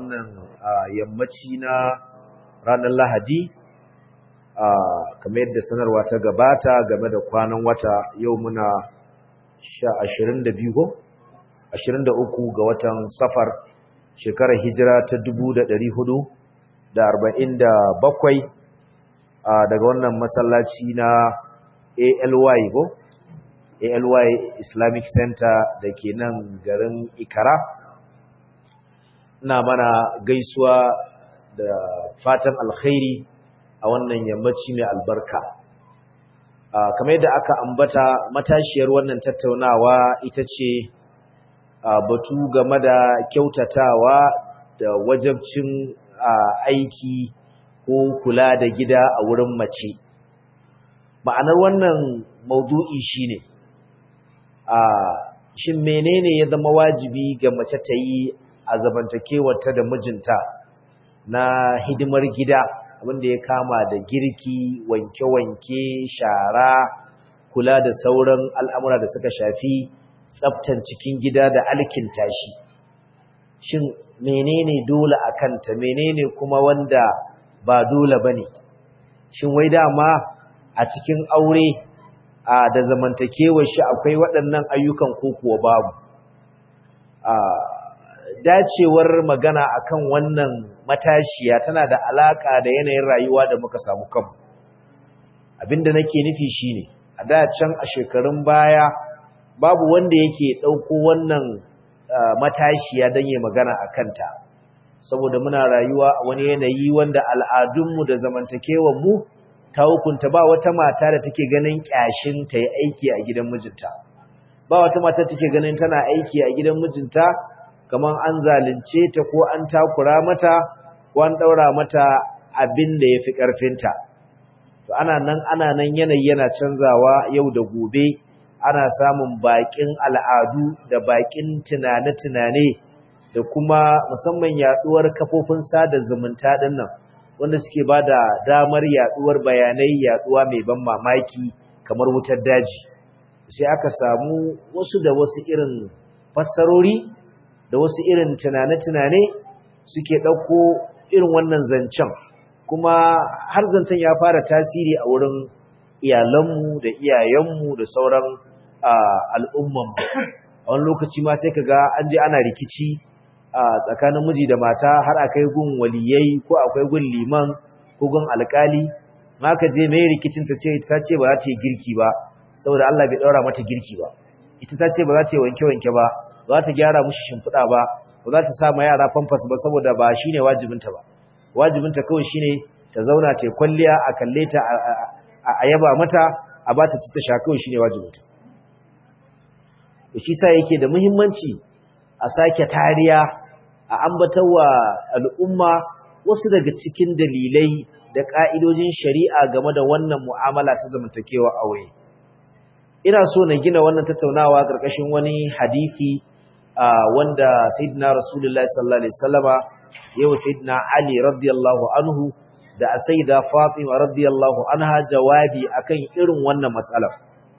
wannan yammaci na ranar lahadi kamar yadda sanarwa ta gabata game da kwanan wata yau muna 22 23 ga watan safar shekarar hijira ta 1447 daga wannan masallaci na ALY go ALY Islamic Center da ke nan garin Ikara ina mana gaisuwa da fatan alkhairi a wannan yammaci mai albarka kamar yadda aka ambata matashiyar wannan tattaunawa ita ce batu game da kyautatawa da wajabcin aiki ko kula da gida a wurin mace ma'anar wannan maudu'i shine a shin menene ya zama wajibi ga mace ta yi a zamantakewarta da mijinta na hidimar gida abinda ya kama da girki wanke-wanke shara kula da sauran al'amura da suka shafi tsaftan cikin gida da alkinta shi shin menene dole a kanta menene kuma wanda ba dole bane shin wai dama a cikin aure a da zamantakewar shi akwai waɗannan ayyukan ko kuwa babu a dacewar magana akan wannan matashiya tana da alaka da yanayin rayuwa da muka samu kanmu abinda nake nufi shine a da can a shekarun baya babu wanda yake ɗauko wannan matashiya don yi magana a kanta saboda muna rayuwa a wani yanayi wanda al'adunmu da zamantakewanmu ta hukunta ba wata mata da take ganin ƙyashin ta yi aiki a gidan mijinta ba wata mata take ganin tana aiki a gidan mijinta kamar an zalunce ta ko an takura mata ko an ɗaura mata abin da ya fi ƙarfinta to ana nan ana nan yanayi yana canzawa yau da gobe ana samun baƙin al'adu da baƙin tunane-tunane da kuma musamman yaɗuwar kafofin sada zumunta ɗin nan wanda suke ba da damar yaɗuwar bayanai yaɗuwa mai ban mamaki kamar wutar daji sai aka samu wasu da wasu irin fassarori da wasu irin tunane-tunane suke ɗauko irin wannan zancen kuma har zancen ya fara tasiri a wurin iyalanmu da iyayenmu da sauran al'ummanmu a wani lokaci ma sai ka ga an je ana rikici a tsakanin miji da mata har akai gun waliyai ko akwai gun liman ko gun alkali ma ka je mai rikicin ta ce ta ce ba za ta yi girki ba saboda Allah bai daura mata girki ba ita ta ce ba za ta yi wanke-wanke ba ba za ta gyara mushi shimfiɗa ba ba za ta sa ma yara famfas ba saboda ba shine wajibinta ba wajibinta kawai shine ta zauna ta kwalliya a kalle ta a yaba mata a ba ta ci ta sha kawai shine wajibinta shi sa yake da muhimmanci a sake tariya a ambatawa al'umma wasu daga cikin dalilai da ka'idojin shari'a game da wannan mu'amala ta zamantakewa aure ina so na gina wannan tattaunawa ƙarƙashin wani hadisi wanda sayyidina rasulullahi sallallahu alaihi wasallama yau sayyidina ali radiyallahu anhu da sayyida fatima radiyallahu anha jawabi akan irin wannan matsalar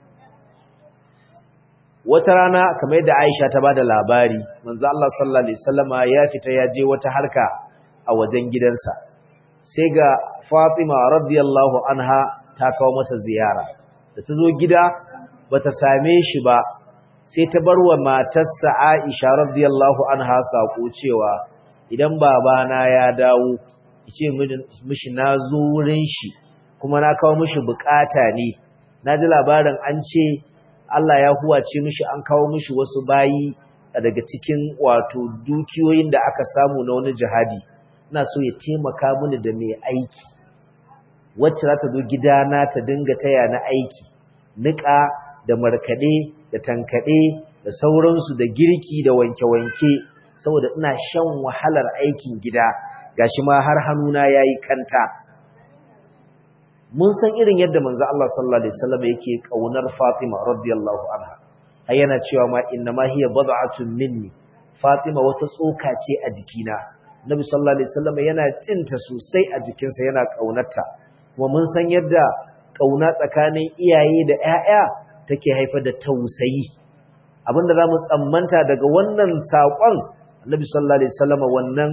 wata rana kamar yadda Aisha ta bada labari manzo Allah sallallahu alaihi wasallama ya fita ya je wata harka a wajen gidansa sai ga Fatima radiyallahu anha ta kawo masa ziyara da ta zo gida bata same shi ba sai ta barwa matarsa Aisha radiyallahu anha sako cewa idan babana ya dawo yace mishi nazo wurin shi kuma na kawo mishi bukata ne naji labarin an ce Allah ya huwace mishi an kawo mishi wasu bayi daga cikin wato dukiyoyin da aka samu na wani jihadi ina so ya taimaka mini da mai aiki wacce za ta zo gidana ta dinga taya na aiki niƙa da markaɗe da tankaɗe da sauransu da girki da wanke-wanke saboda ina shan wahalar aikin gida gashi ma har hannuna yayi kanta mun san irin yadda manzo Allah sallallahu alaihi wasallam yake kaunar Fatima radiyallahu anha har yana cewa ma inna ma hiya bad'atun minni Fatima wata tsoka ce a jikina Nabi sallallahu alaihi wasallam yana cinta sosai a jikinsa yana kaunarta kuma mun san yadda kauna tsakanin iyaye da ƴaƴa take haifar da tausayi abinda zamu tsammanta daga wannan sakon Nabi sallallahu alaihi wasallam wannan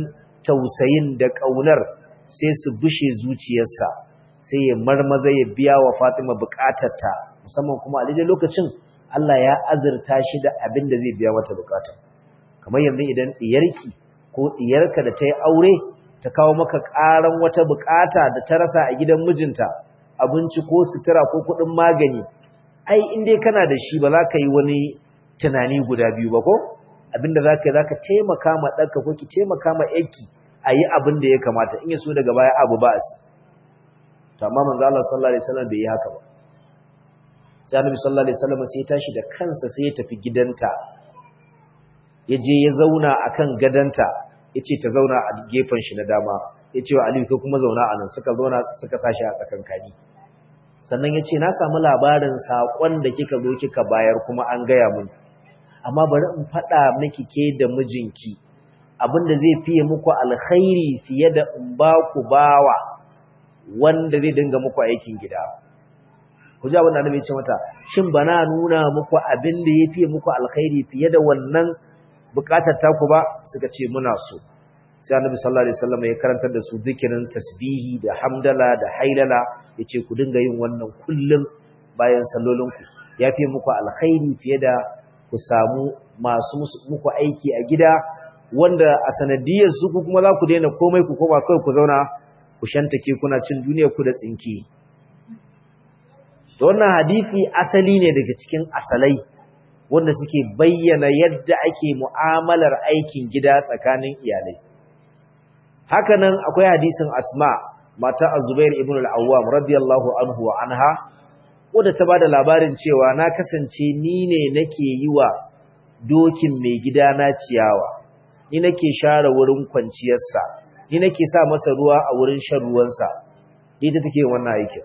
tausayin da ƙaunar sai su bushe zuciyarsa sai ya marmaza ya biya wa Fatima bukatarta musamman kuma a daidai lokacin Allah ya azurta shi da abin da zai biya mata bukata kamar yanzu idan diyarki ko diyarka da ta yi aure ta kawo maka ƙaran wata bukata da ta rasa a gidan mijinta abinci ko sutura ko kuɗin magani ai in dai kana da shi ba za ka yi wani tunani guda biyu ba ko abinda za ka yi za ka taimaka ma ɗanka ko ki taimaka ma yanki a yi abin da ya kamata in ya so daga baya abu ba su to amma manzo Allah sallallahu alaihi wasallam bai yi haka ba sai annabi sallallahu alaihi wasallam sai ya tashi da kansa sai ya tafi gidanta ya je ya zauna akan gadanta yace ta zauna a gefen shi na dama yace wa Ali ko kuma zauna a nan suka zauna suka sashi a tsakankani sannan yace na samu labarin sakon da kika zo kika bayar kuma an gaya mun amma bari in faɗa miki ke da mijinki abinda zai fiye muku alkhairi fiye da in ba ku bawa wanda zai dinga muku aikin gida ku ji abin da annabi ya ce mata shin bana nuna muku abin da ya fiye muku alkhairi fiye da wannan bukatar taku ba suka ce muna so sai annabi sallallahu alaihi wasallam ya karantar da su zikirin tasbihi da hamdala da hailala yace ku dinga yin wannan kullum bayan sallolinku ya fiye muku alkhairi fiye da ku samu masu muku aiki a gida wanda a sanadiyar su ku kuma za ku daina komai ku koma kai ku zauna ku shantake kuna cin duniya ku da tsinki wannan hadisi asali ne daga cikin asalai wanda suke bayyana yadda ake mu'amalar aikin gida tsakanin iyalai hakanan akwai hadisin asma mata az-zubair ibn al-awwam radiyallahu anhu wa anha wadda ta bada labarin cewa na kasance ni ne nake yi wa dokin mai gida na ciyawa ni nake share wurin kwanciyarsa ni nake sa masa ruwa a wurin shan ruwansa ni ta take wannan aikin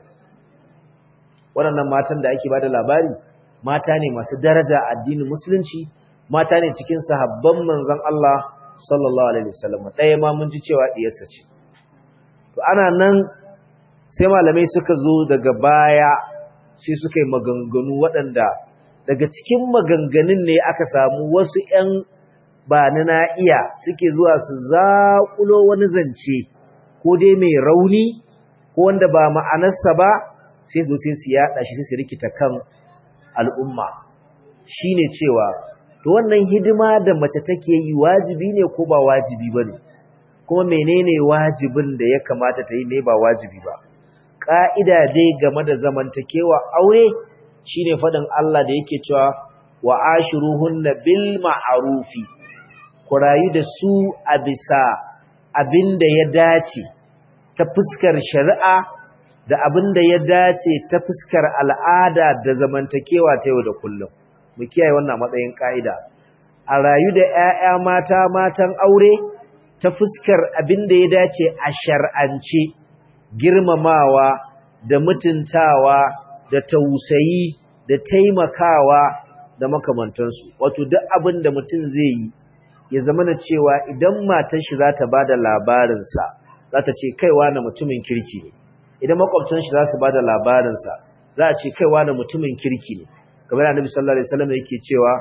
waɗannan matan da ake bada labari mata ne masu daraja a addinin musulunci mata ne cikin sahabban manzon Allah sallallahu alaihi wasallam ɗaya ma mun ji cewa diyarsa ce to ana nan sai malamai suka zo daga baya sai suka yi maganganu waɗanda daga cikin maganganun ne aka samu wasu ƴan ba na na iya suke zuwa su zaƙulo wani zance ko dai mai rauni ko wanda ba ma'anarsa ba sai zo sai su yaɗa shi sai su rikita kan al'umma shine cewa to wannan hidima da mace take yi wajibi ne ko ba wajibi ba ne kuma menene wajibin da ya kamata ta yi ne ba wajibi ba ƙa'ida dai game da zamantakewa aure shine faɗin Allah da yake cewa wa ashiruhunna bil ma'arufi ku rayu da su a bisa abin da ya dace ta fuskar shari'a da abin da ya dace ta fuskar al'ada da zamantakewa ta yau da kullum mu kiyaye wannan matsayin ka'ida a rayu da 'ya'ya mata matan aure ta fuskar abin da ya dace a shar'ance girmamawa da mutuntawa da tausayi da taimakawa da makamantansu wato duk abin da mutum zai yi ya zama na cewa idan matar shi za ta ba da labarinsa za ta ce kaiwa na mutumin kirki ne idan makwabtan shi za su ba da labarinsa za a ce kaiwa na mutumin kirki ne kamar annabi sallallahu alaihi wasallam yake cewa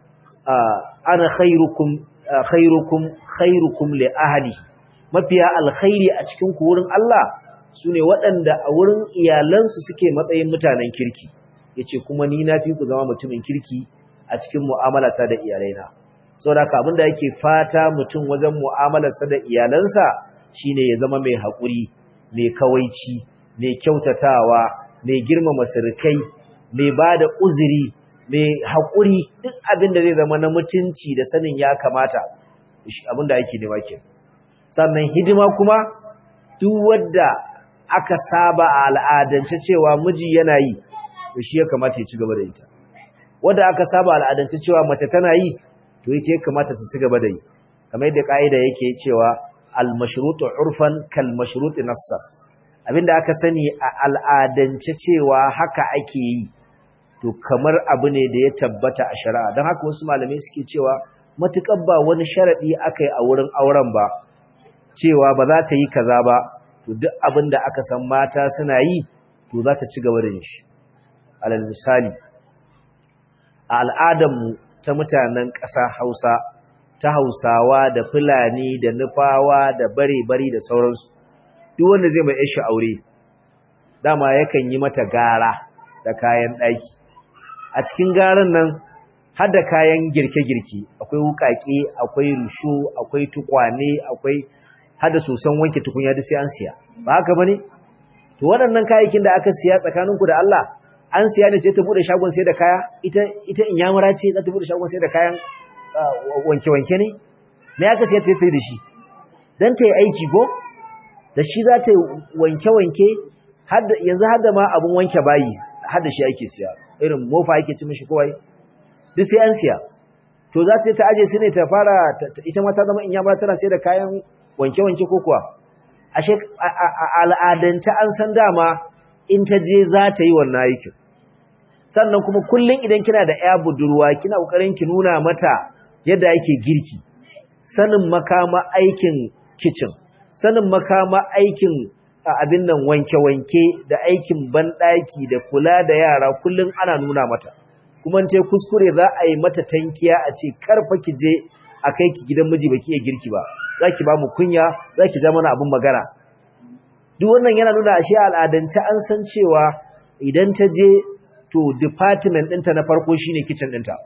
ana khairukum khairukum khairukum li ahli mafiya alkhairi a cikin ku wurin Allah sune waɗanda a wurin iyalansu suke matsayin mutanen kirki yace kuma ni na fi ku zama mutumin kirki a cikin mu'amalata da iyalaina saboda haka abinda yake fata mutum wajen mu'amalarsa da iyalansa shine ya zama mai haƙuri mai kawaici mai kyautatawa mai girmama sirkai mai bada uzuri mai haƙuri duk abinda zai zama na mutunci da sanin ya kamata abinda yake nema ke sannan hidima kuma duk wadda aka saba a al'adance cewa miji yana yi to shi ya kamata ya ci gaba da ita wadda aka saba al'adance cewa mace tana yi to ita ya kamata ta ci gaba da yi kamar yadda ka'ida yake cewa al-mashrutu urfan kal mashruti nassa abinda aka sani a al'adance cewa haka ake yi to kamar abu ne da ya tabbata a shari'a don haka wasu malamai suke cewa matukar ba wani sharadi aka yi a wurin auren ba cewa ba za ta yi kaza ba to duk abin da aka san mata suna yi to za ta ci gaba da yin shi alal misali a al'adarmu ta mutanen ƙasa Hausa ta hausawa da fulani da nufawa da bare-bari da sauransu duk wanda zai mai yashi aure dama yakan yi mata gara da kayan ɗaki a cikin garan nan har da kayan girke-girke akwai wukaƙe akwai rusho akwai tukwane akwai har da sosan wanke tukunya da sai an siya ba haka bane to waɗannan kayayyakin da aka siya tsakaninku da Allah an siya ne ce ta bude shagon sai da kaya ita ita inyamura ce za ta bude shagon sai da kayan wanke-wanke ne me aka siya ta yi da shi dan ta yi aiki go da shi za ta yi wanke-wanke yanzu har da ma abun wanke bayi har da shi ake siya irin mofa ake ci mishi kowai duk sai an siya to za ta ta aje su ne ta fara ita ma ta zama inyamura tana sai da kayan wanke-wanke ko kuwa ashe al'adance an san dama in ta je za ta yi wannan aikin sannan kuma kullum idan kina da ya budurwa kina kokarin ki nuna mata yadda ake girki sanin makama aikin kitchen sanin makama aikin abin nan wanke-wanke da aikin banɗaki da kula da yara kullum ana nuna mata kuma ce kuskure za a yi mata tankiya a ce karfa ki je a kai ki gidan miji baki iya girki ba za ki ba mu kunya za ki ja mana abin magana duk wannan yana nuna ashe al'adance an san cewa idan ta je to department ɗinta na farko shine kitchen ɗinta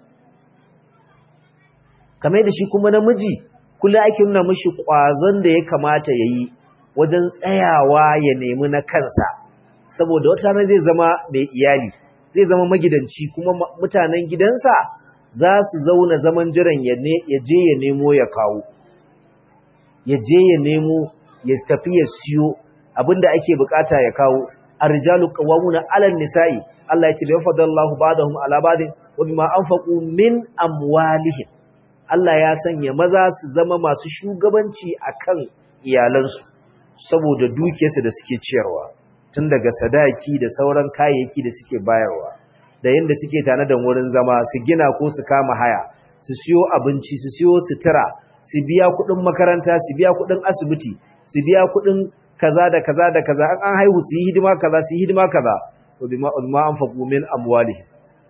kamar da shi kuma namiji kullum ake nuna mishi ƙwazon da ya kamata ya yi wajen tsayawa ya nemi na kansa saboda wata rana zai zama mai iyali zai zama magidanci kuma mutanen gidansa za su zauna zaman jiran ya je ya nemo ya kawo ya je ya nemo ya tafi ya siyo abinda ake bukata ya kawo arjalu qawwamuna 'alan nisa'i Allah ya ce yafadallahu ba'dahum 'ala ba'din wa bima anfaqu min amwalihim Allah ya sanya maza su zama masu shugabanci akan iyalansu saboda dukiyarsu da suke ciyarwa tun daga sadaki da sauran kayayyaki da suke bayarwa da yanda suke tana da wurin zama su gina ko su kama haya su siyo abinci su siyo sutura su biya kuɗin makaranta su biya kuɗin asibiti su biya kuɗin kaza da kaza da kaza an haihu su yi hidima kaza su yi hidima kaza to bima ma anfaqu min amwalihim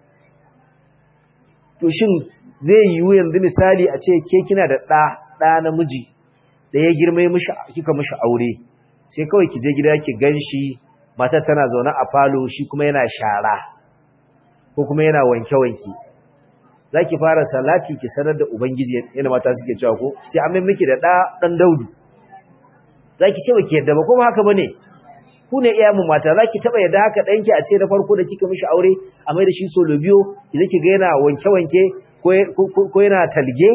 to shin zai yiwu yanzu misali a ce ke kina da ɗa ɗa namiji da ya girma mishi kika mishi aure sai kawai ki je gida ki ganshi matar tana zaune a falo shi kuma yana shara ko kuma yana wanke-wanke za ki fara salati ki sanar da ubangiji yana mata suke cewa ko sai an miki da ɗa ɗan daudu za ki ce ba ki yadda ba kuma haka ba ne ku ne iya mu mata za ki taɓa yadda haka ɗanki a ce na farko da kika mishi aure a mai da shi solo biyo ki zai ki ga yana wanke-wanke ko yana talge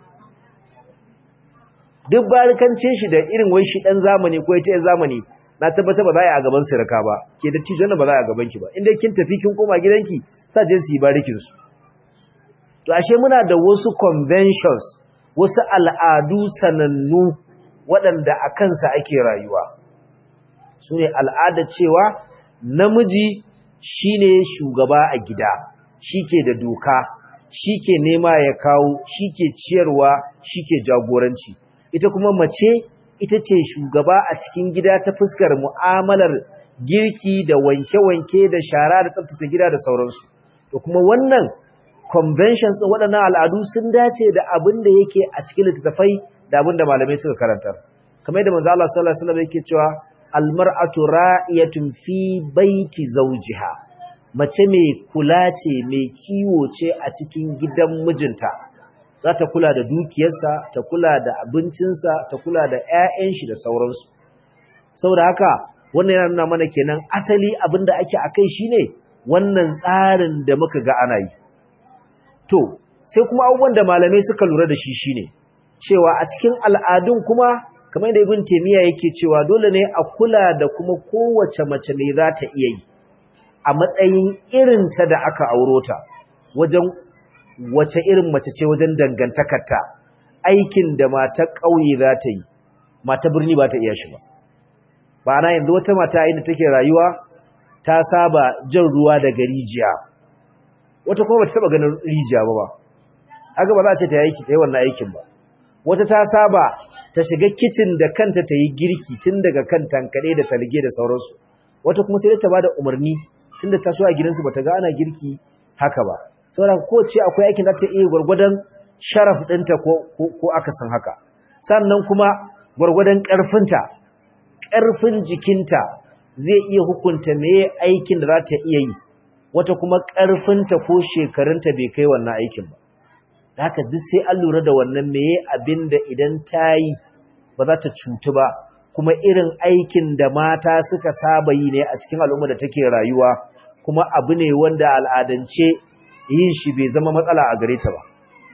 duk barikancin shi da irin wai shi ɗan zamani ko ita zamani na tabbata ba za a yi a gaban sirka ba ke da tijon ba za a gaban ki ba inda kin tafi kin koma gidanki sa je su yi barikin su to ashe muna da wasu conventions wasu al'adu sanannu waɗanda a kansa ake rayuwa su ne al'ada cewa namiji shine shugaba a gida shi ke da doka shi ke nema ya kawo shi ke ciyarwa shi ke jagoranci ita kuma mace ita ce shugaba a cikin gida ta fuskar mu'amalar girki da wanke-wanke da shara da tsaftace gida da sauransu to kuma wannan conventions ɗin waɗannan al'adu sun dace da abin da yake a cikin littattafai da abin da malamai suka karanta kamar yadda manzo Allah sallallahu alaihi wasallam yake cewa almar'atu ra'iyatun fi baiti zawjiha mace mai kula ce mai kiwo ce a cikin gidan mijinta za ta kula da dukiyarsa ta kula da abincinsa ta kula da 'ya'yan shi da sauransu saboda haka wannan yana nuna mana kenan asali abinda ake akai shine wannan tsarin da muka ga ana yi to sai kuma abubuwan da malamai suka lura da shi shine cewa a cikin al'adun kuma kamar da ibn taymiya yake cewa dole ne a kula da kuma kowace mace ne za ta iya yi a matsayin irin ta da aka auro ta wajen wace irin mace ce wajen dangantakarta aikin da mata ƙauye za ta yi mata birni ba ta iya shi ba ba na yanzu wata mata inda take rayuwa ta saba jan ruwa daga rijiya wata kuma ba ta taba ganin rijiya ba ba haka ba za a ce ta yi ta yi wannan aikin ba wata ta saba ta shiga kicin da kanta ta yi girki tun daga kan tankade da talge da sauransu wata kuma sai ta ba da umarni tun da ta so a gidansu ba ta ga ana girki haka ba saboda ko ce akwai aikin da ta iya gwargwadon sharaf ɗinta ko, ko, akasin haka sannan kuma gwargwadon ƙarfinta ƙarfin jikinta zai iya hukunta meye aikin da za ta iya yi wata kuma ƙarfinta ko shekarunta bai kai wannan aikin ba haka duk sai an lura da wannan meye abin da idan ta yi ba za ta cutu ba kuma irin aikin da mata suka saba yi ne a cikin al'umma da take rayuwa kuma abu ne wanda al'adance yin shi bai zama matsala a gare ta ba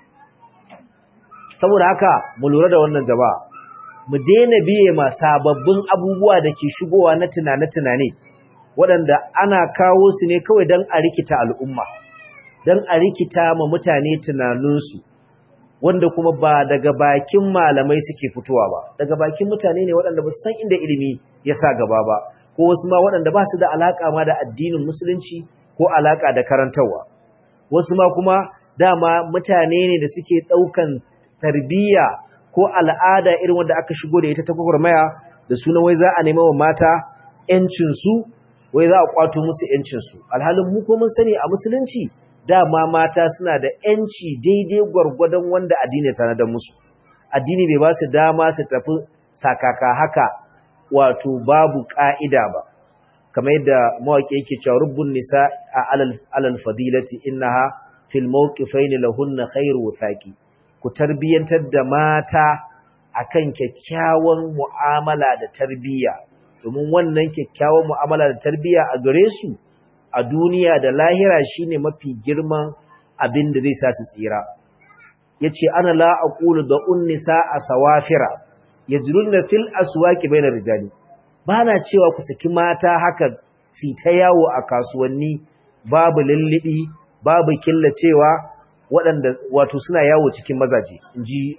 saboda haka mu lura da wannan jama'a mu daina biye ma sababbin abubuwa da ke shigowa na tunane-tunane waɗanda ana kawo su ne kawai don a rikita al'umma don a rikita ma mutane tunaninsu wanda kuma ba daga bakin malamai suke fitowa ba daga bakin mutane ne waɗanda ba su san inda ilimi ya sa gaba ba ko wasu ma waɗanda ba su da alaƙa ma da addinin musulunci ko alaƙa da karantarwa wasu ma kuma dama mutane ne da suke ɗaukan tarbiyya ko al'ada irin wanda aka shigo da ita ta gwagwarmaya da sunan wai za a nema wa mata ‘yancinsu wai za a kwato musu ‘yancinsu alhalin mu ko mun sani a musulunci dama mata suna da ‘yanci daidai gwargwadon wanda addini ta nadar musu addini bai ba su dama su tafi sakaka haka wato babu ƙa'ida ba kamar yadda mawaƙi yake cewa rubbun nisa a alal fadilati innaha fil mawqifaini lahunna khairu wuthaqi ku tarbiyantar da mata akan kyakkyawan mu'amala da tarbiyya domin wannan kyakkyawan mu'amala da tarbiyya a gare su a duniya da lahira shine mafi girman abin da zai sa su tsira yace ana la aqulu da unnisa asawafira yajrunna fil aswaqi bayna rijali bana cewa ku saki mata haka si ta yawo a kasuwanni babu lullubi babu killacewa waɗanda wato suna yawo cikin mazaje in ji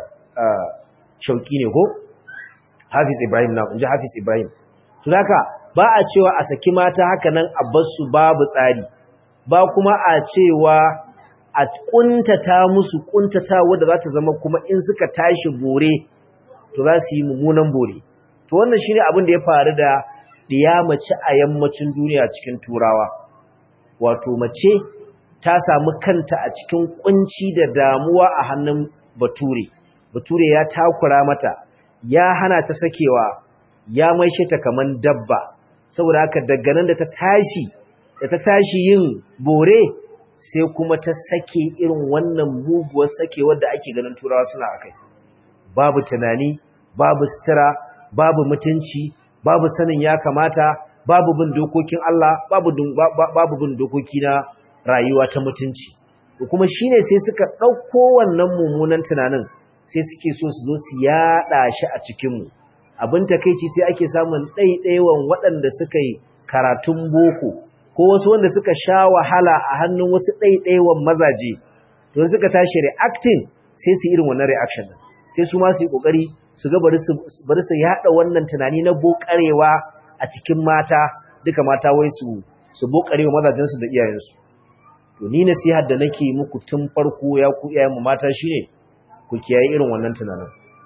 shauƙi ne ko? hafiz ibrahim na in ji hafiz ibrahim tun haka ba a cewa a saki mata haka nan a basu babu tsari ba kuma a cewa a ƙuntata musu ƙuntata wadda za ta zama kuma in suka tashi bore to za su yi mummunan bore to wannan shi ne abin da ya faru da ɗiya mace a yammacin duniya cikin turawa wato mace ta samu kanta a cikin kunci da damuwa a hannun bature bature ya takura mata ya hana ta sakewa ya maishe ta kaman dabba saboda haka daga nan da ta tashi da ta tashi yin bore sai kuma ta sake irin wannan muguwar sakewar da ake ganin turawa suna akai babu tunani babu sutura babu mutunci babu sanin ya kamata babu bin dokokin Allah babu babu bin dokoki na rayuwa ta mutunci kuma shine sai suka ɗauko wannan mummunan tunanin sai suke so su zo su yaɗa shi a cikinmu abin takeici sai ake samun ɗaiɗaiwan waɗanda suka yi karatun boko ko wasu wanda suka sha wahala a hannun wasu ɗaiɗaiwan mazaje don suka tashi reacting sai su irin wannan reaction din sai su ma su yi ƙoƙari su ga bari su yaɗa wannan tunani na bokarewa a cikin mata duka mata wai su su bokarewa mazajensu da iyayensu to ni nasihar da nake muku tun farko ya ku iyayen mu mata shine ku kiyaye irin wannan tunanin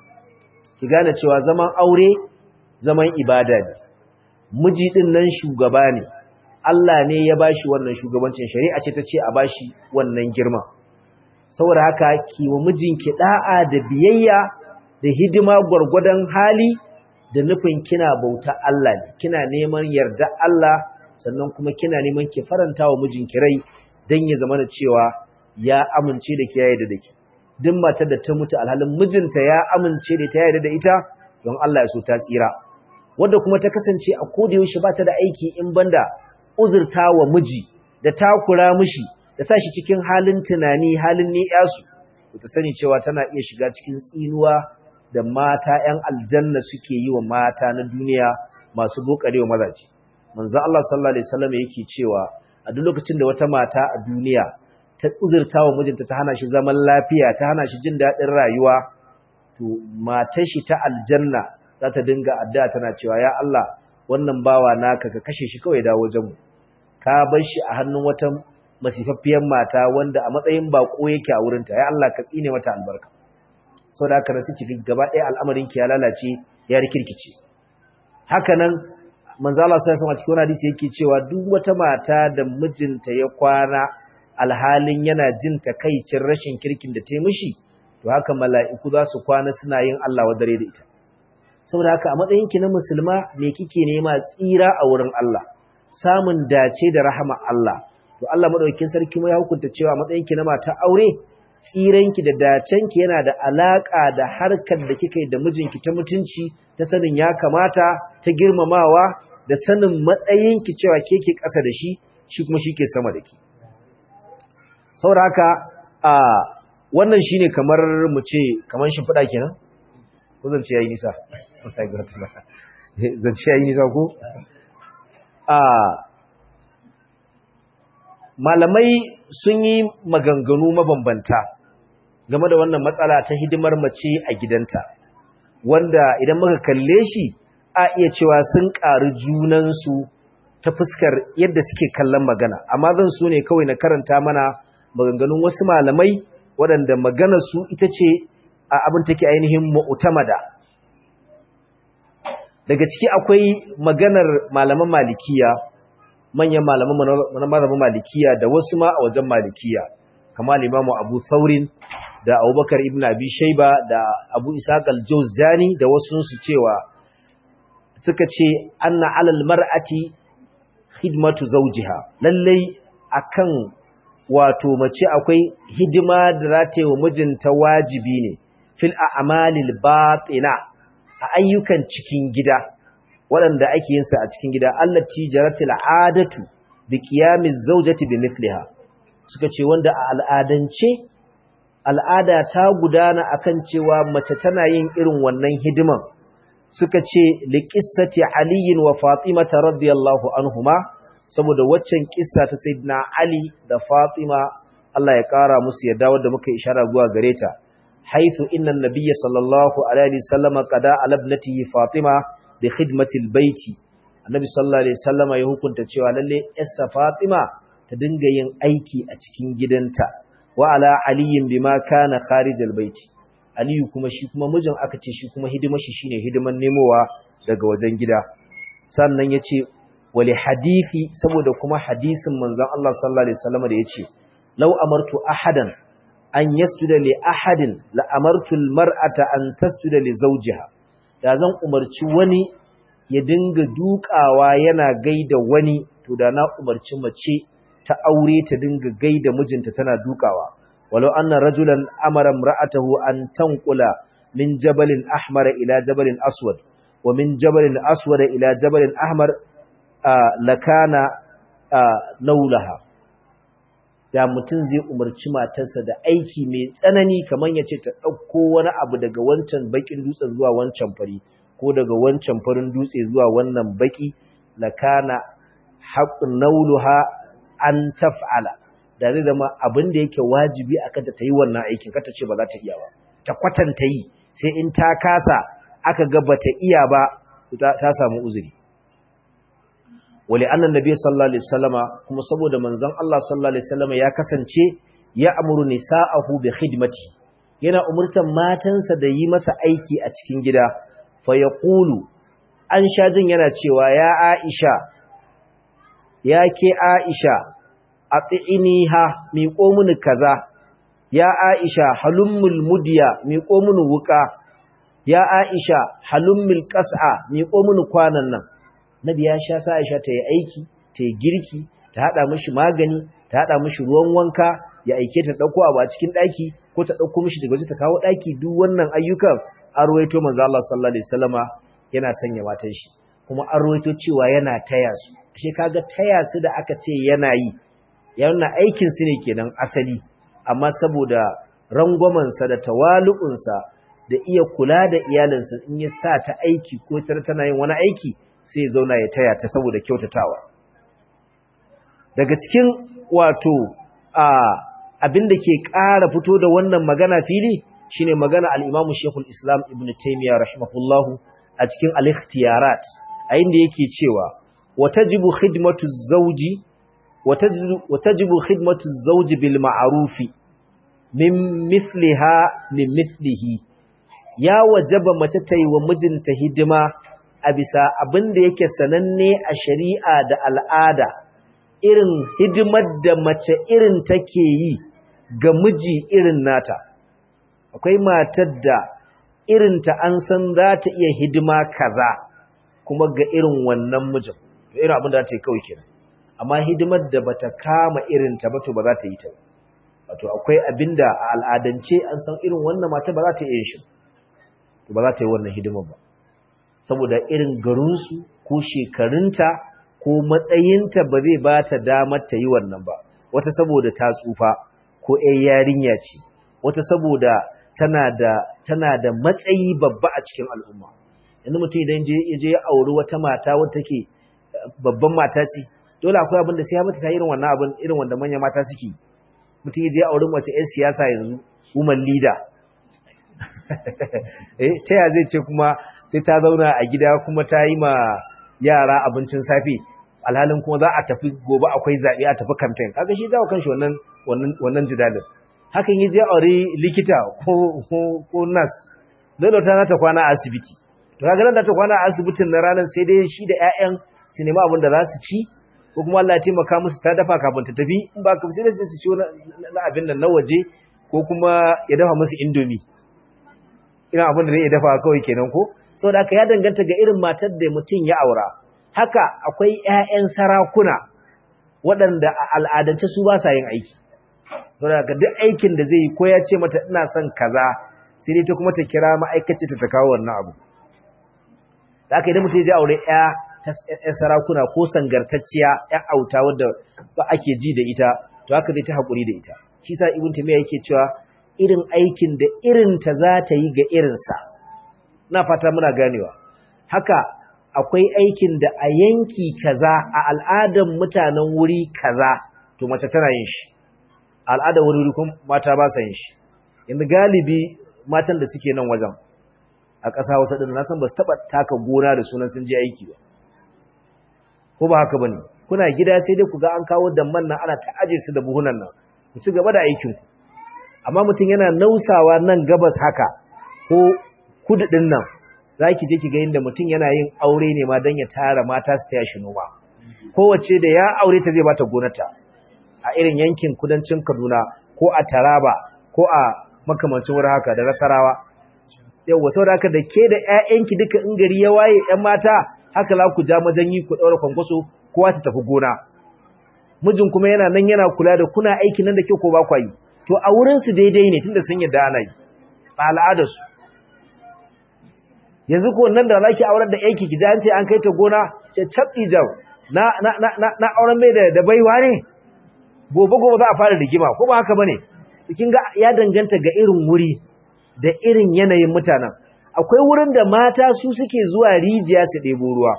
ki gane cewa zaman aure zaman ibada ne miji din nan shugaba ne Allah ne ya bashi wannan shugabancin shari'a ce ta ce a bashi wannan girma saboda haka ki wa mijinki da'a da biyayya da hidima gwargwadon hali da nufin kina bauta Allah ne kina neman yarda Allah sannan kuma kina neman ki faranta wa mijinki rai dan ya zama da cewa ya amince da ki yayin da ke duk matar da ta mutu alhalin mijinta ya amince da ta yayin da ita don Allah ya so ta tsira wanda kuma ta kasance a koda yaushe ba ta da aiki in banda uzurta wa miji da takura mishi da sa shi cikin halin tunani halin ni'yasu ta sani cewa tana iya shiga cikin tsinuwa da mata 'yan aljanna suke yi wa mata na duniya masu bokarewa mazaje manzo Allah sallallahu alaihi wasallam yake cewa a duk lokacin da wata mata a duniya ta uzurta wa mijinta ta hana shi zaman lafiya ta hana shi jin daɗin rayuwa to matar shi ta aljanna za ta dinga addu'a tana cewa ya Allah wannan bawa naka ka kashe shi kawai dawo wajen mu ka bar shi a hannun wata masifaffiyar mata wanda a matsayin bako yake a wurinta ya Allah ka tsine mata albarka sau da haka na suke gaba ɗaya al'amarin ki ya lalace ya rikirkice haka nan manzala sai sama cikin hadisi yake cewa duk wata mata da mijinta ya kwana alhalin yana jin takaicin rashin kirkin da ta mishi to haka mala'iku za su kwana suna yin Allah wadare da ita saboda haka a matsayin ki na musulma me kike nema tsira a wurin Allah samun dace da rahama Allah to Allah madaukakin sarki mu ya hukunta cewa a matsayin ki na mata aure tsiranki da dacenki yana da alaka da harkar da kika yi da mijinki ta mutunci ta sanin ya kamata ta girmamawa da sanin matsayinki cewa ke ke ƙasa da shi shi kuma shi ke sama da ki saboda haka a wannan shine kamar mu ce kamar shimfiɗa kenan ko zance yayi nisa zance yayi nisa ko a malamai sun yi maganganu mabambanta game da wannan matsala ta hidimar mace a gidanta wanda idan muka kalle shi a iya cewa sun ƙari junansu ta fuskar yadda suke kallon magana amma zan so ne kawai na karanta mana maganganun wasu malamai waɗanda magana su ita ce a abin take ainihin mu'tamada daga ciki akwai maganar malaman malikiya manyan malaman malaman malikiya da wasu ma a wajen malikiya kamar limamu abu saurin da abubakar ibn abi shaiba da abu isaac al-jawzjani da wasu su cewa suka ce anna alal mar'ati khidmatu zawjiha lallai akan wato mace akwai hidima da za ta yi wa mijinta wajibi ne fil a'malil batina a ayyukan cikin gida waɗanda ake yin sa a cikin gida allati jaratil adatu bi qiyamiz zawjati bi mithliha suka ce wanda a al'adance al'ada ta gudana akan cewa mace tana yin irin wannan hidiman suka ce liqissati aliyin wa fatimata radiyallahu anhuma saboda waccan kissa ta sayyidina ali da fatima Allah ya kara musu yadda wanda muka ishara zuwa gare ta haythu inna an-nabiyya sallallahu alaihi wasallam qada ala ibnatihi fatima bi khidmati al-bayti annabi sallallahu alaihi wasallam ya hukunta cewa lalle yarsa fatima ta dinga yin aiki a cikin gidanta wa ala aliyin bima kana kharij al-bayt aliyu kuma shi kuma mijin aka ce shi kuma hidimar shi shine hidiman nemowa daga wajen gida sannan yace wali hadisi saboda kuma hadisin manzon Allah sallallahu alaihi wasallam da yace law amartu ahadan an yasjuda li ahadin la amartu al-mar'ata an tasjuda li zawjiha da zan umarci wani ya dinga dukawa yana gaida wani to da na umarci mace ta aure ta dinga gaida mijinta tana dukawa walau anna rajulan amara imra'atahu an tanqula min jabalin ahmar ila jabalin aswad wa min jabalin aswad ila jabalin ahmar lakana naulaha da mutum zai umarci matarsa da aiki mai tsanani kamar ya ce ta ɗauko wani abu daga wancan bakin dutsen zuwa wancan fari ko daga wancan farin dutse zuwa wannan baki lakana haqqun nauluha an taf'ala da zai zama abin da yake wajibi a kanta ta yi wannan aikin kata ce ba za ta iya ba ta kwatanta yi sai in ta kasa aka ga bata iya ba ta samu uzuri wali annan nabi sallallahu alaihi wasallama kuma saboda manzon Allah sallallahu alaihi wasallama ya kasance ya amuru nisa'ahu bi khidmati yana umurtan matansa da yi masa aiki a cikin gida fa yaqulu an sha jin yana cewa ya Aisha ya ke Aisha a ha miƙo mini kaza, ya Aisha halummul mudiya miƙo mini wuƙa, ya Aisha halummul ƙas'a miƙo mini kwanan nan. Nabi ya sha sa Aisha ta yi aiki, ta yi girki, ta haɗa mashi magani, ta haɗa mashi ruwan wanka, ya aike ta ɗauko abu a cikin ɗaki, ko ta ɗauko mashi daga waje ta kawo ɗaki duk wannan ayyukan an ruwaito manzo Allah sallallahu alaihi wasallama yana sanya matan shi. Kuma an ruwaito cewa yana taya su. Ashe kaga taya su da aka ce yana yi, yana aikinsu ne kenan asali amma saboda rangwamansa da tawalu'unsa da iya kula da iyalinsa in ya sa ta aiki ko tana yin wani aiki sai zauna ya taya ta saboda kyautatawa daga cikin wato abin da ke ƙara fito da wannan magana fili shine magana al-Imam Sheikhul Islam Ibn Taymiyyah rahimahullahu a cikin al-ikhtiyarat a inda yake cewa watajibu khidmatu zawji وتجب خدمة الزوج بالمعروف من مثلها من مثله ya wajaba mace ta yi wa mijinta hidima a bisa abin da yake sananne a shari'a da al'ada irin hidimar da mace irin take yi ga miji irin nata akwai matar da irinta an san za ta iya hidima kaza kuma ga irin wannan mijin irin abin da ta yi kawai kenan amma hidimar da bata kama irinta ba to ba za ta yi ta wato akwai abin da a al'adance an san irin wannan mata ba za ta iya shi to ba za ta yi wannan hidimar ba saboda irin garinsu ko shekarunta ko matsayinta ba zai ba ta damar ta yi wannan ba wata saboda ta tsufa ko ‘yan yarinya ce wata saboda tana da tana da matsayi babba a cikin al'umma yanzu mutum idan ya je ya auri wata mata wadda take babban mata ce dole akwai abin da sai ya mata ta irin wannan abin irin wanda manyan mata suke mutum ya je ya auri mace ‘yan siyasa yanzu woman leader eh ta ya zai ce kuma sai ta zauna a gida kuma ta yi ma yara abincin safe alhalin kuma za a tafi gobe akwai zaɓe a tafi campaign kaga shi dawo kanshi wannan wannan wannan jidalin hakan yaje aure likita ko ko ko nurse dole ta ta kwana a asibiti to kaga nan da ta kwana a asibitin na ranar sai dai shi da ƴaƴan su nemi abin da za su ci ko kuma Allah ya taimaka musu ta dafa kafin ta tafi in ba ka sai su ci na abin nan na waje ko kuma ya dafa musu indomie ina abin da zai dafa kawai kenan ko saboda haka ya danganta ga irin matar da mutum ya aura haka akwai ƴaƴan sarakuna waɗanda a al'adance su ba sa yin aiki saboda haka duk aikin da zai yi ko ya ce mata ina son kaza sai dai ta kuma ta kira ma'aikaci ta kawo wannan abu da aka idan mutum ya je aure ƴa ta sarakuna ko sangartacciya ƴa auta wadda ba ake ji da ita to haka zai ta haƙuri da ita shi sa ibn tamiya yake cewa irin aikin da irinta za ta yi ga irinsa na fata muna ganewa haka akwai aikin da a yanki kaza a al'adar mutanen wuri kaza to mace tana yin shi al'adar wuri kuma mata ba sa yin shi yanzu galibi matan da suke nan wajen a ƙasa wasu ɗin nasan ba su taɓa taka gona da sunan sun je aiki ba ko ba haka ba ne kuna gida sai dai ku ga an kawo damman nan ana ta aje su da buhunan nan ku ci gaba da aikinku amma mutum yana nausawa nan gabas haka ko kudu din nan za ki je ki ga inda mutum yana yin aure ne ma don ya tara mata su taya shi noma kowace da ya aure ta zai bata gonata a irin yankin kudancin kaduna ko a taraba ko a makamancin wurin haka da nasarawa yawwa sau da haka da ke da 'ya'yanki duka in gari ya waye 'yan mata haka za ku ja majanyi ku ɗaura kwankwaso kowa ta tafi gona mijin kuma yana nan yana kula da kuna aikin nan da ke ko ba kwa yi to a wurinsu daidai ne tunda sun yadda ana yi a al'adarsu yanzu ko nan da zaki aurar da yanki ki an ce an kai ta gona ce cabbi jau na na na na auren mai da baiwa ne gobe gobe za a fara rigima ko ba haka bane kin ga ya danganta ga irin wuri da irin yanayin mutanen akwai wurin da mata su suke zuwa rijiya su ɗebo ruwa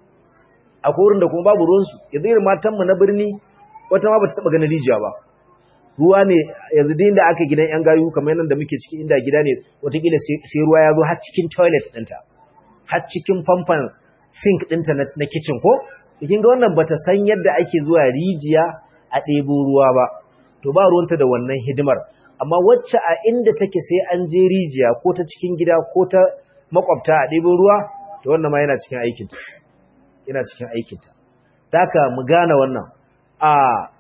akwai wurin da kuma babu ruwansu yanzu irin matanmu na birni wata ma ba ta taɓa ganin rijiya ba ruwa ne yanzu din da aka gidan yan gayu kamar nan da muke ciki inda gida ne watakila sai ruwa ya zo har cikin toilet ɗinta har cikin famfan sink ɗinta na kitchen ko kin ga wannan bata san yadda ake zuwa rijiya a ɗebo ruwa ba to ba ruwanta da wannan hidimar amma wacce a inda take sai an je rijiya ko ta cikin gida ko ta makwabta a ɗebo ruwa to wannan ma yana cikin aikinta yana cikin aikinta taka mu gane wannan a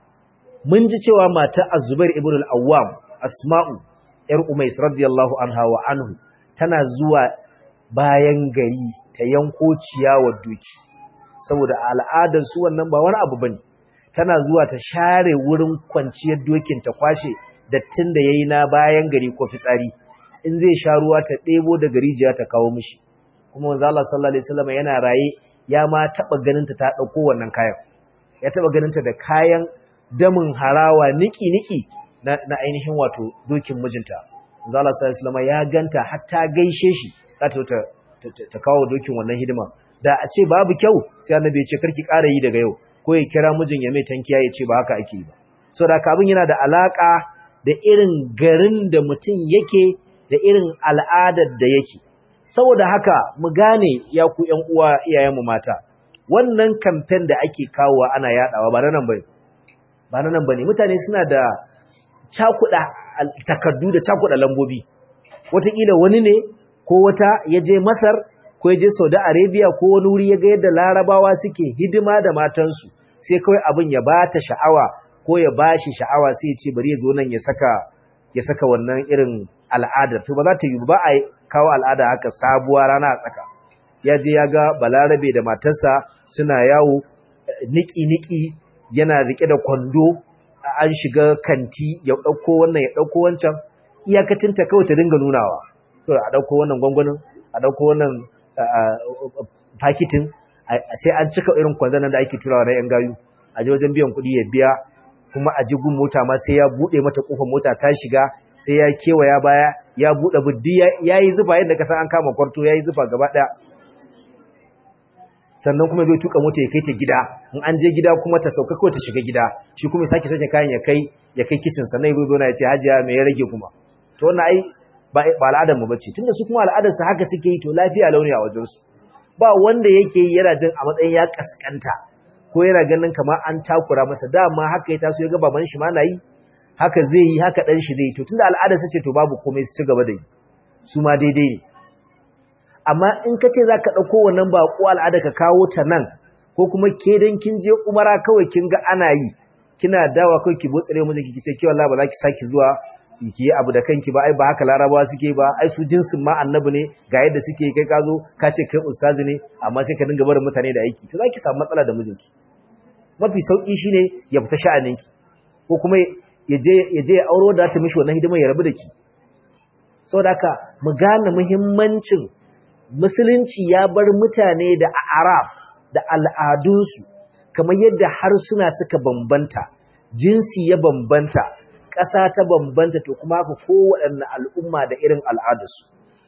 mun ji cewa mata Az-Zubair ibn al-Awwam Asma'u yar Umais radiyallahu anha wa anhu tana zuwa bayan gari ta yanko ciyawar doki saboda al'adar su wannan ba wani abu bane tana zuwa ta share wurin kwanciyar dokin ta kwashe dattin da yayi na bayan gari ko fitsari in zai sha ruwa ta debo da garijiya ta kawo mishi kuma manzo Allah sallallahu alaihi wasallam yana raye ya ma taba ganin ta ta dauko wannan kayan ya taba ganin ta da kayan damin harawa niki-niki na, na ainihin wato dokin mijinta. Zala Sallallahu ya ganta hatta gaishe shi za ta, ta, ta, kawo dokin wannan hidima. Da a ce babu kyau sai annabi ya ce karki ƙara yi daga yau ko ya kira mijin ya mai tankiya ya ce ba haka ake yi ba. So da abin yana da alaka da irin garin da mutum yake da irin al'adar da yake. Saboda haka mu gane ya ku ƴan uwa iyayenmu mata. Wannan kamfen da ake kawowa ana yaɗawa ba na nan bai. ba na nan ba ne mutane suna da cakuɗa takardu da cakuɗa lambobi wataƙila wani ne ko wata ya je masar ko ya je saudi arabia ko wani wuri ya ga yadda larabawa suke hidima da matansu sai kawai abin ya bata sha'awa ko ya bashi sha'awa sai ya ce bari ya zo nan ya saka ya saka wannan irin al'adar to ba za ta yi ba a kawo al'ada haka sabuwa rana a tsaka ya je ya ga balarabe da matarsa suna yawo niki-niki yana rike da kwando an shiga kanti ya ɗauko wannan ya ɗauko wancan iyakacinta kawai ta dinga nunawa kawai a ɗauko wannan gwangwanin a ɗauko wannan fakitin sai an cika irin kwanzanan da ake turawa na 'yan gayu a je wajen biyan kuɗi ya biya kuma a jigun mota ma sai ya buɗe mata ƙofar mota ta shiga sai ya kewaya baya ya buɗe buddi ya yi zufa yadda ka san an kama kwarto ya yi zufa gaba ɗaya sannan kuma zai tuka mota ya kai ta gida in an je gida kuma ta sauka kawai ta shiga gida shi kuma ya sake sake kayan ya kai ya kai kicin sannan ya zo ya ce hajiya me ya rage kuma to wannan ai ba ba al'adar mu bace tunda su kuma al'adar su haka suke yi to lafiya launi a wajen su ba wanda yake yi yana jin a matsayin ya kaskanta ko yana ganin kamar an takura masa dama haka ya taso ya ga baban shi ma na yi haka zai yi haka dan shi zai yi to tunda al'adar su ce to babu komai su ci gaba da yi su ma daidai ne amma in ka ce za ka ɗauko wannan baƙo al'ada ka kawo ta nan ko kuma ke don kin je umara kawai kin ga ana yi kina dawa kawai ki botsare mu ki ce kiwon ba za ki saki zuwa ki yi abu da kanki ba ai ba haka larabawa suke ba ai su jinsin ma annabi ne ga yadda suke kai ka zo ka ce kai ustazi ne amma sai ka dinga barin mutane da aiki to za ki samu matsala da mijinki mafi sauki shine ya fita sha'aninki ko kuma ya je ya je ya auro da ta mishi wannan hidimar ya rabu da ki saboda haka mu gane muhimmancin musulunci ya bar mutane da araf da al'adunsu kamar yadda harsuna suka bambanta jinsi ya bambanta ƙasa ta bambanta to kuma haka kowaɗanne al'umma da irin al'adarsu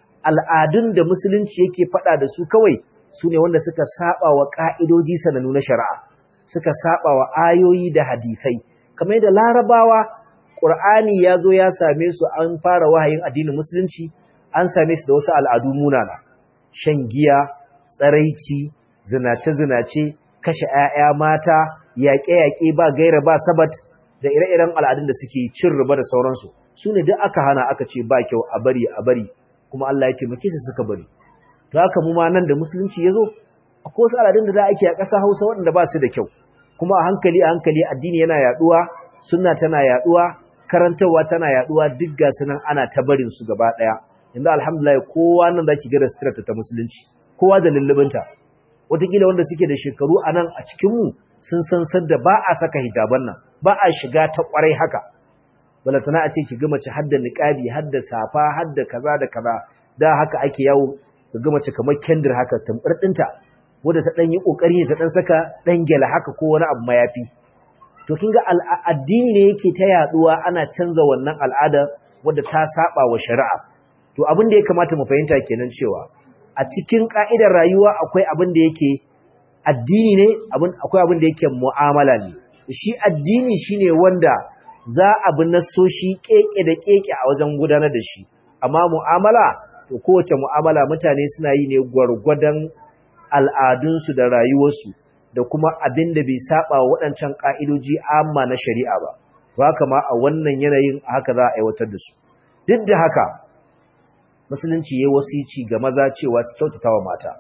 al'adun da musulunci yake faɗa da su kawai su ne wanda suka saba wa ƙa'idoji sanannu na shari'a suka saba wa ayoyi da hadisai kamar yadda larabawa ƙur'ani ya zo ya same su an fara wahayin addinin musulunci an same su da wasu al'adu munana shan giya, tsaraici, zinace-zinace, kashe ‘ya'ya mata, yaƙe-yaƙe ba gaira ba sabat da ire-iren al'adun da suke cin riba da sauransu. Su ne duk aka hana aka ce ba kyau a bari a bari, kuma Allah ya taimake su suka bari. To haka mu ma nan da musulunci ya zo, akwai wasu al'adun da za ake a ƙasa Hausa waɗanda ba su da kyau. Kuma a hankali a hankali addini yana yaɗuwa, sunna tana yaɗuwa, karantarwa tana yaɗuwa duk ga su nan ana ta barin su gaba ɗaya. yanzu alhamdulillah kowa nan zaki ga restrata ta musulunci kowa da lullubinta wataƙila wanda suke da shekaru a nan a cikinmu sun san sadda ba a saka hijaban nan ba a shiga ta ƙwarai haka balatana a ce ki ga mace hadda niqabi hadda safa hadda kaza da kaza da haka ake yawo ga ga mace kamar kendir haka tambar dinta wanda ta dan yi kokari ta dan saka dan gela haka ko wani abu mayafi to kin ga addini ne yake ta yaduwa ana canza wannan al'ada wadda ta saba wa shari'a to abin da ya kamata mu fahimta kenan cewa a cikin ka'idar rayuwa akwai abin da yake addini ne abin akwai abin da yake mu'amala ne shi addini shine wanda za a bi nasoshi keke da keke a wajen gudanar da shi amma mu'amala to kowace mu'amala mutane suna yi ne gwargwadon al'adunsu da rayuwarsu da kuma abin da bai saba waɗancan ka'idoji amma na shari'a ba to haka ma a wannan yanayin haka za a aiwatar da su duk da haka musulunci yayi wasici ga maza cewa su kyautata wa mata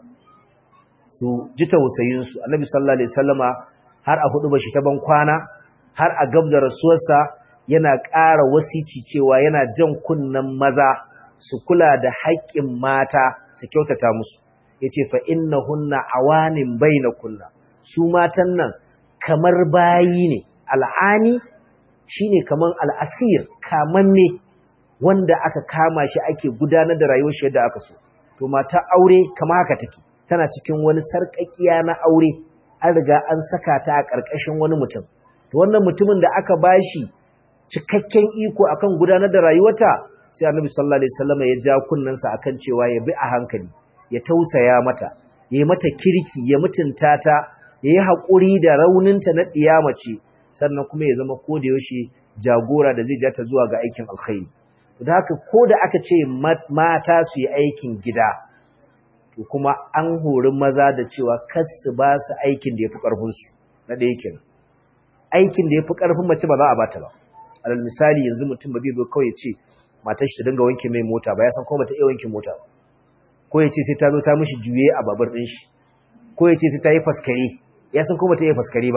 su ji tausayin su annabi sallallahu alaihi wasallama har a hudu bashi ta ban kwana har a gab da rasuwarsa yana ƙara wasici cewa yana jan kunnan maza su kula da haƙƙin mata su kyautata musu yace fa innahunna awanin bainakunna su matan nan kamar bayi ne al'ani shine kaman al'asir kamanne wanda aka kama shi ake gudanar da rayuwar shi yadda aka so to mata aure kama haka take tana cikin wani sarƙaƙiya na aure an riga an saka ta a ƙarƙashin wani mutum to wannan mutumin da aka bashi cikakken iko akan gudanar da rayuwarta sai annabi sallallahu alaihi wasallam ya ja kunnansa akan cewa ya bi a hankali ya tausaya mata ya yi mata kirki ya mutunta ta ya yi haƙuri da rauninta na ɗiyamace sannan kuma ya zama ko da yaushe jagora da zai ja ta zuwa ga aikin alkhairi da haka ko da aka ce mata su yi aikin gida to kuma an hori maza da cewa kas su ba su aikin da ya fi ƙarfinsu na ɗaya kenan aikin da ya fi ƙarfin mace ba za a bata ba alal misali yanzu mutum ba zai zo kawai ya ce matar shi ta dinga wanke mai mota ba ya san kuma bata iya wanke mota ba ko ya ce sai ta zo ta mishi juye a babur ɗin shi ko ya ce sai ta yi faskare ya san kuma ta yi faskare ba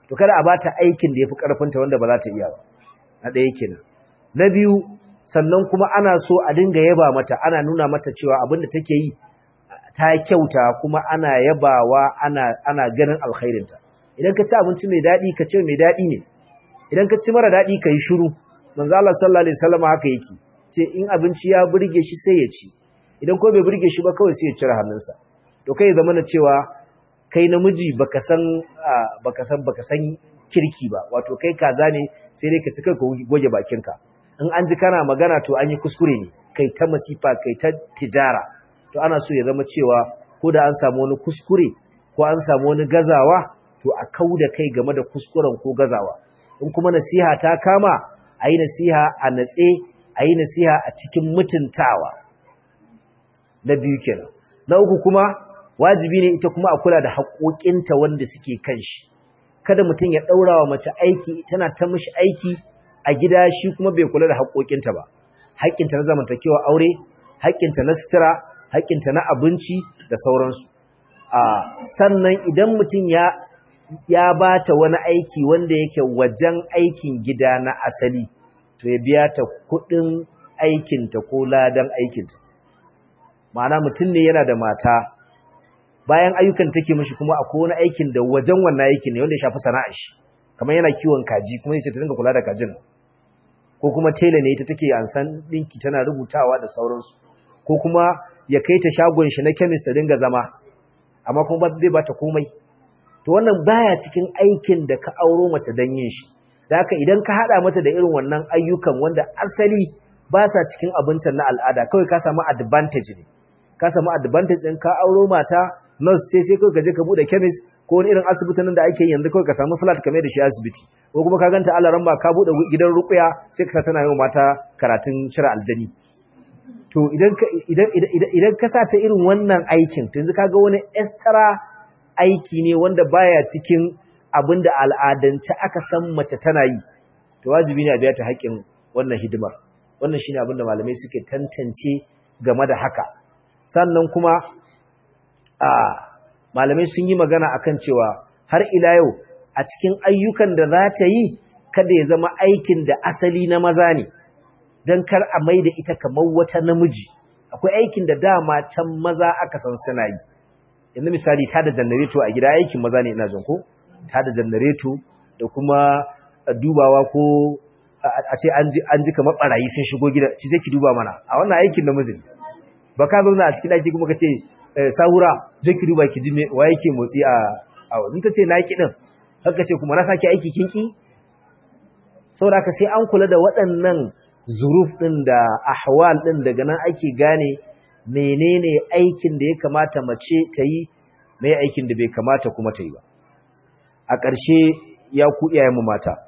to kada a bata aikin da yafi karfinta wanda ba za ta iya ba na ɗaya kenan na biyu sannan kuma ana so a dinga yaba mata ana nuna mata cewa abin da take yi ta kyauta kuma ana yabawa ana ana ganin alkhairinta idan ka ci abinci mai daɗi ka ce mai daɗi ne idan ka ci mara daɗi ka yi shiru manzo Allah sallallahu alaihi wasallam haka yake ce in abinci ya burge shi sai ya ci idan ko bai burge shi ba kawai sai ya cire hannunsa to kai zama na cewa kai namiji baka san baka san baka san kirki ba wato kai kaza ne sai dai ka ci kai ka goge bakinka in an ji kana magana to an yi kuskure ne kai ta masifa kai ta tijara to ana so ya zama cewa ko da an samu wani kuskure ko an samu wani gazawa to a kauda kai game da kuskuren ko gazawa in kuma nasiha ta kama a yi nasiha a natse a yi nasiha a cikin mutuntawa na biyu kenan na uku kuma wajibi ne ita kuma a kula da haƙoƙinta wanda suke kan shi kada mutum ya ɗaura wa mace aiki tana ta mishi aiki a gida shi kuma bai kula da haƙoƙinta ba haƙƙinta na zamantakewa aure haƙƙinta na sutura haƙƙinta na abinci da sauransu a sannan idan mutum ya ya bata wani aiki wanda yake wajen aikin gida na asali to ya biya ta kuɗin aikinta ko ladan aikinta ma'ana mutum ne yana da mata bayan ayyukan take mishi kuma akwai wani aikin da wajen wannan aikin ne wanda ya shafi sana'ar shi kamar yana kiwon kaji kuma yace ta dinga kula da kajin ko kuma tela ne ita take ansan dinki tana rubutawa da sauransu ko kuma ya kai ta shagon shi na chemist ta dinga zama amma kuma ba zai bata komai to wannan baya cikin aikin da ka auro mace dan yin shi da haka idan ka hada mata da irin wannan ayyukan wanda asali ba sa cikin abincin na al'ada kawai ka samu advantage ne ka samu advantage ɗin ka auro mata nurse ce sai kawai ka je ka bude chemist ko wani irin asibitin da ake yanzu kawai ka samu flat kamar da shi asibiti ko kuma ka ganta Allah ramba ka bude gidan ruqya sai ka sa tana yin mata karatun shira aljani to idan ka idan idan ka sa ta irin wannan aikin to yanzu kaga wani extra aiki ne wanda baya cikin abinda al'adance aka san mace tana yi to wajibi ne a biya ta haƙƙin wannan hidimar wannan shine abinda malamai suke tantance game da haka sannan kuma a malamai sun yi magana akan cewa har ila yau a cikin ayyukan da za ta yi kada ya zama aikin da asali na maza ne don kar a mai da ita kamar wata namiji akwai aikin da dama can maza aka san suna yi yanzu misali ta da janareto a gida aikin maza ne ina jin ko ta da janareto da kuma dubawa ko a ce an ji kamar barayi sun shigo gida ci zai ki duba mana a wannan aikin namiji ba ka zauna a cikin ɗaki kuma ka ce sahura zai ki duba ki ji wa yake motsi a a in ta ce na ki din haka ce kuma na sake aiki kinki saboda haka sai an kula da waɗannan zuruf ɗin da ahwal ɗin daga nan ake gane menene aikin da ya kamata mace ta yi mai aikin da bai kamata kuma ta yi ba a ƙarshe ya ku iyayenmu mata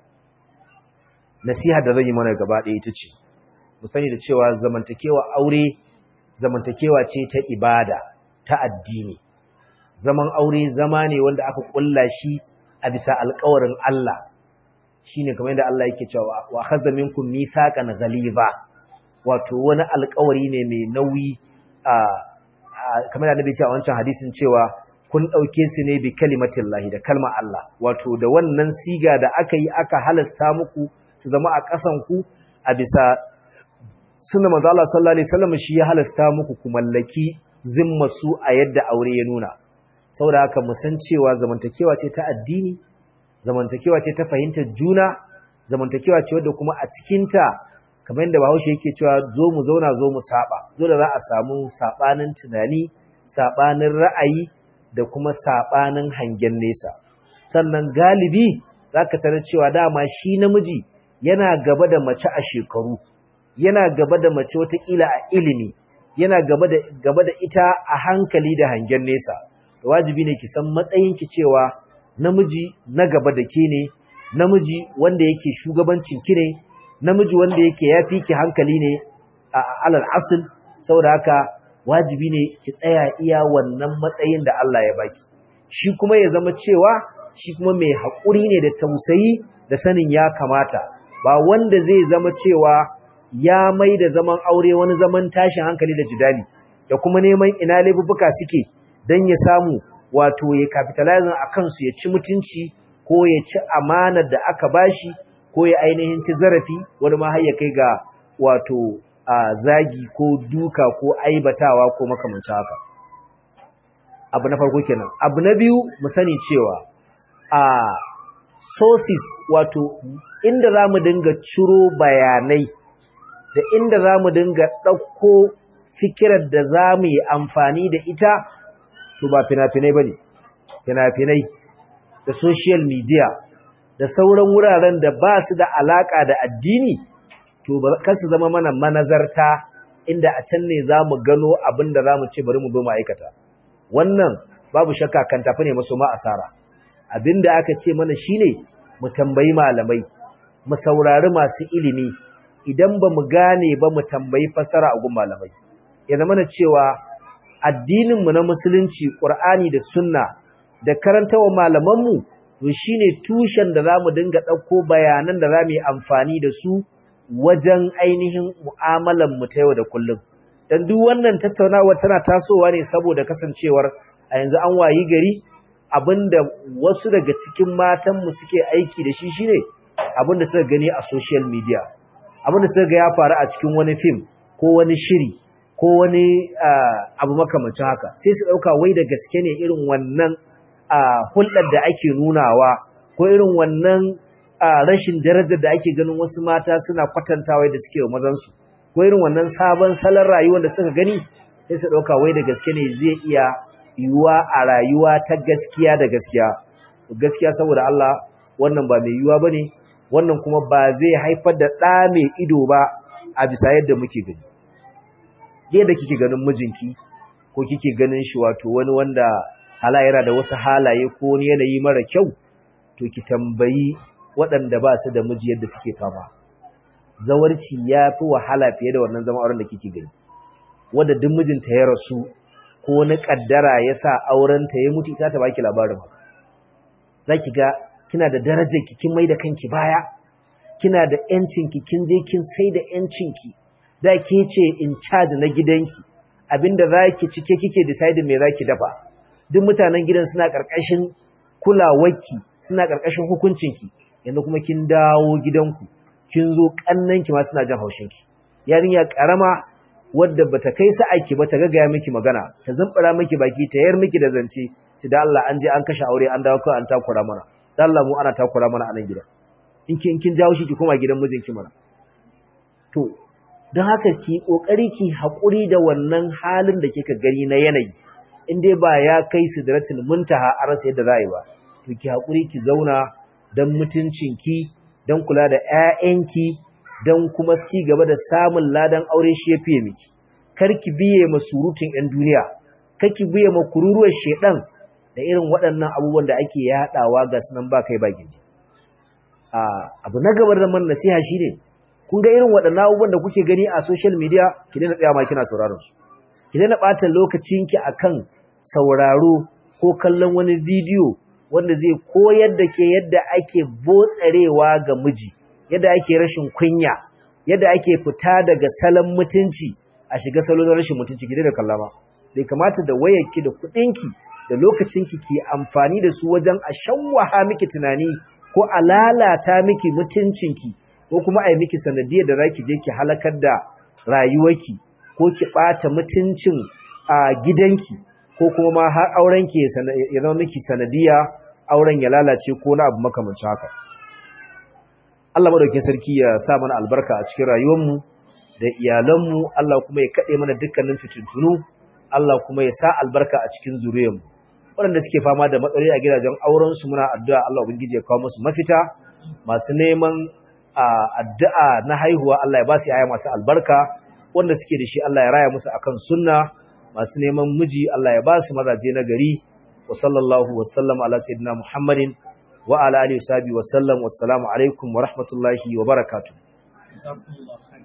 nasiha da zan yi mana gaba ɗaya ita ce mu sani da cewa zamantakewa aure zamantakewa ce ta ibada ta addini zaman aure zama ne wanda aka kulla shi a bisa alƙawarin Allah shine kamar yadda Allah yake cewa wa khadha minkum mithaqan ghaliza wato wani alƙawari ne mai nauyi a kamar yadda ce a wancan hadisin cewa kun dauke su ne bi kalimatillahi da kalmar Allah wato da wannan siga da aka yi aka halasta muku su zama a ƙasan ku a bisa sunna manzo Allah sallallahu alaihi wasallam shi ya halasta muku ku mallaki zimma su a yadda aure ya nuna saboda haka mu san cewa zamantakewa ce ta addini zamantakewa ce ta fahimtar juna zamantakewa ce wadda kuma a cikinta kamar yadda bahaushe yake cewa zo mu zauna zo mu saba dole za a samu sabanin tunani sabanin ra'ayi da kuma sabanin hangen nesa sannan galibi zaka tarar cewa dama shi namiji yana gaba da mace a shekaru yana gaba da mace watakila a ilimi yana gaba da gaba da ita a hankali da hangen nesa wajibi ne ki san matsayinki cewa namiji na gaba da ke ne namiji wanda yake shugabancin ki ne namiji wanda yake yafi ki hankali ne a alal asl saboda haka wajibi ne ki tsaya iya wannan matsayin da Allah ya baki shi kuma ya zama cewa shi kuma mai haƙuri ne da tausayi da sanin ya kamata ba wanda zai zama cewa ya mai da zaman aure wani zaman tashin hankali da jidali da kuma neman ina laifuka suke don ya samu wato ya capitalizing a kansu ya ci mutunci ko ya ci amanar da aka bashi ko ya ainihin ci zarafi wani ma har ya kai ga wato zagi ko duka ko aibatawa ko makamancin haka abu na farko kenan abu na biyu mu sani cewa a sources wato inda za mu dinga ciro bayanai da inda za mu dinga ɗauko fikirar da za mu yi amfani da ita to ba fina-finai ba ne fina-finai da social media da sauran wuraren da ba su da alaƙa da addini to ba su zama mana manazarta inda a can ne za mu gano abin da za mu ce bari mu zo mu aikata wannan babu shakka kan tafi ne maso ma asara abin da aka ce mana shine mu tambayi malamai mu saurari masu ilimi idan ba mu gane ba mu tambayi fasara a gun malamai ya zama na cewa addininmu na musulunci ƙur'ani da sunna da karantawa malamanmu to shine tushen da zamu dinga ɗauko bayanan da zamu yi amfani da su wajen ainihin mu'amalan mu ta yau da kullum dan duk wannan tattaunawa tana tasowa ne saboda kasancewar a yanzu an wayi gari abinda wasu daga cikin matan mu suke aiki da shi shine abinda suka gani a social media abinda suka ga ya faru a cikin wani film ko wani shiri ko wani abu makamancin haka sai su ɗauka wai da gaske ne irin wannan hulɗar da ake nunawa ko irin wannan rashin darajar da ake ganin wasu mata suna kwatantawa da suke wa mazansu ko irin wannan sabon salon rayuwar da suka gani sai su ɗauka wai da gaske ne zai iya yiwuwa a rayuwa ta gaskiya da gaskiya gaskiya saboda Allah wannan ba mai yiwuwa ba ne wannan kuma ba zai haifar da ɗa mai ido ba a bisa yadda muke gani yadda kike ganin mijinki ko kike ganin shi wato wani wanda halayera da wasu halaye ko wani yanayi mara kyau to ki tambayi waɗanda ba su da miji yadda suke fama zawarci ya fi wahala fiye da wannan zama auren da kike gani wanda duk mijinta ya rasu ko wani kaddara ya sa aurenta ya mutu ita ta baki labarin haka zaki ga kina da darajar ki kin mai da kanki baya kina da yancin ki kin je kin sai da yancin ki da ke ce in charge na gidanki abinda zaki cike kike decide me zaki dafa duk mutanen gidan suna karkashin kulawarki suna karkashin hukuncinki yanzu kuma kin dawo gidanku kin zo kannanki ma suna jin haushinki yarinya karama wadda bata kai sa'aki ba ta gagaya miki magana ta zumbura miki baki ta yar miki da zance ci da Allah an je an kashe aure an dawo kai an takura mana dan Allah mu ana takura mana a nan gida in kin kin jawo shi ki koma gidan mijinki mana to don haka ki kokari ki hakuri da wannan halin da kika gani na yanayi in dai ba ya kai sidratul muntaha a rasa yadda za yi ba to ki hakuri ki zauna dan mutuncinki dan kula da ƴaƴanki dan kuma ci gaba da samun ladan aure shi ya fiye miki kar ki biye ma surutun ƴan duniya kar ki biye ma kururuwar shedan da irin waɗannan abubuwan da ake yaɗawa ga sunan ba kai ba gindi abu na gabar da man nasiha shine kun ga irin waɗannan abubuwan da kuke gani a social media ki daina tsaya ma kina sauraron su ki daina ɓata lokacinki akan sauraro ko kallon wani bidiyo wanda zai koyar da ke yadda ake botsarewa ga miji yadda ake rashin kunya yadda ake fita daga salon mutunci a shiga salon rashin mutunci ki daina kallama bai kamata da wayarki da kuɗinki da lokacinki ki amfani da su wajen a shawwaha miki tunani ko a lalata miki mutuncinki ko kuma a yi miki sanadiyar da za ki je ki halakar da rayuwarki ko ki ɓata mutuncin a gidanki ko kuma ma har aurenki ya zama miki sanadiya auren ya lalace ko na abu makamancin haka Allah madaukakin sarki ya sa mana albarka a cikin rayuwarmu da iyalanmu Allah kuma ya kaɗe mana dukkanin fitintunu Allah kuma ya sa albarka a cikin zuriyarmu waɗanda suke fama da matsaloli a gidajen aurensu muna addu'a Allah ubangiji ya kawo musu mafita masu neman addu'a na haihuwa Allah ya ba su yaya masu albarka wanda suke da shi Allah ya raya musu akan sunna masu neman miji Allah ya ba su mazaje na gari wa sallallahu wa sallam ala sayyidina Muhammadin wa ala alihi wa sahbihi wa sallam wassalamu alaikum wa rahmatullahi wa barakatuh